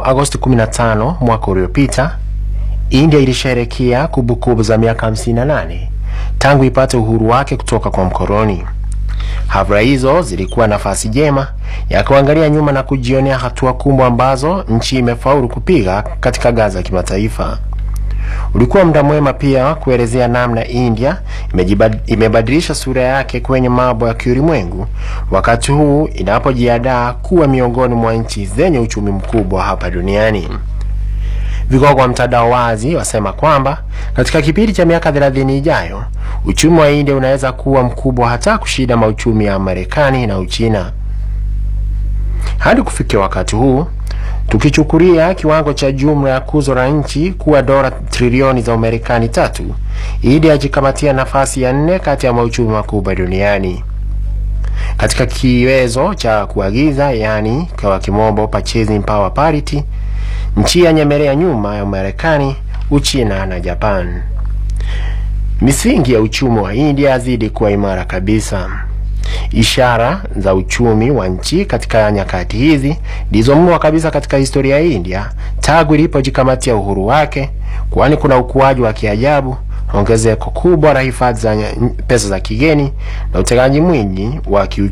Mnamo Agosti 15 mwaka uliopita, India ilisherehekea kumbukumbu za miaka 58 tangu ipate uhuru wake kutoka kwa mkoloni. Hafla hizo zilikuwa nafasi jema ya kuangalia nyuma na kujionea hatua kubwa ambazo nchi imefaulu kupiga katika ngazi ya kimataifa. Ulikuwa muda mwema pia kuelezea namna India imebadilisha sura yake kwenye mambo ya kiulimwengu wakati huu inapojiandaa kuwa miongoni mwa nchi zenye uchumi mkubwa hapa duniani. Vigogo wa mtandao wazi wasema kwamba katika kipindi cha miaka 30 ijayo uchumi wa India unaweza kuwa mkubwa hata kushinda mauchumi ya Marekani na Uchina. Hadi kufikia wakati huu, tukichukulia kiwango cha jumla ya kuzo la nchi kuwa dola trilioni za Umarekani tatu, India ajikamatia nafasi ya nne kati ya mauchumi makubwa duniani. Katika kiwezo cha kuagiza, yani kwa kimombo purchasing power parity, nchi yanyemelea nyuma ya Marekani, Uchina na Japan. Misingi ya uchumi wa India yazidi kuwa imara kabisa. Ishara za uchumi wa nchi katika nyakati hizi ndizo mno kabisa katika historia ya India tangu ilipojikamatia uhuru wake, kwani kuna ukuaji wa kiajabu, ongezeko kubwa la hifadhi za pesa za kigeni na utengaji mwingi wa kiuchumi.